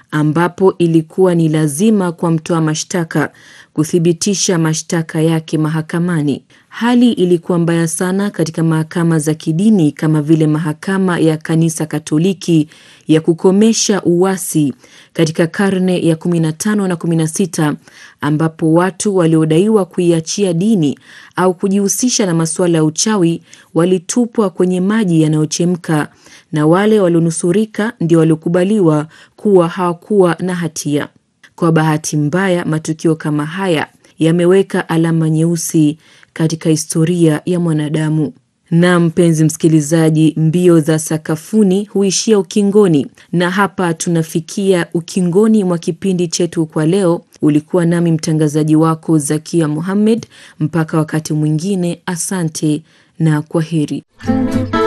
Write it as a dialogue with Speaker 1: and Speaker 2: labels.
Speaker 1: ambapo ilikuwa ni lazima kwa mtoa mashtaka kuthibitisha mashtaka yake mahakamani. Hali ilikuwa mbaya sana katika mahakama za kidini kama vile mahakama ya Kanisa Katoliki ya kukomesha uasi katika karne ya 15 na 16, ambapo watu waliodaiwa kuiachia dini au kujihusisha na masuala ya uchawi walitupwa kwenye maji yanayochemka na wale walionusurika ndio waliokubaliwa kuwa hawakuwa na hatia. Kwa bahati mbaya, matukio kama haya yameweka alama nyeusi katika historia ya mwanadamu. Na mpenzi msikilizaji, mbio za sakafuni huishia ukingoni, na hapa tunafikia ukingoni mwa kipindi chetu kwa leo. Ulikuwa nami mtangazaji wako Zakia Muhammad. Mpaka wakati mwingine, asante na kwa heri.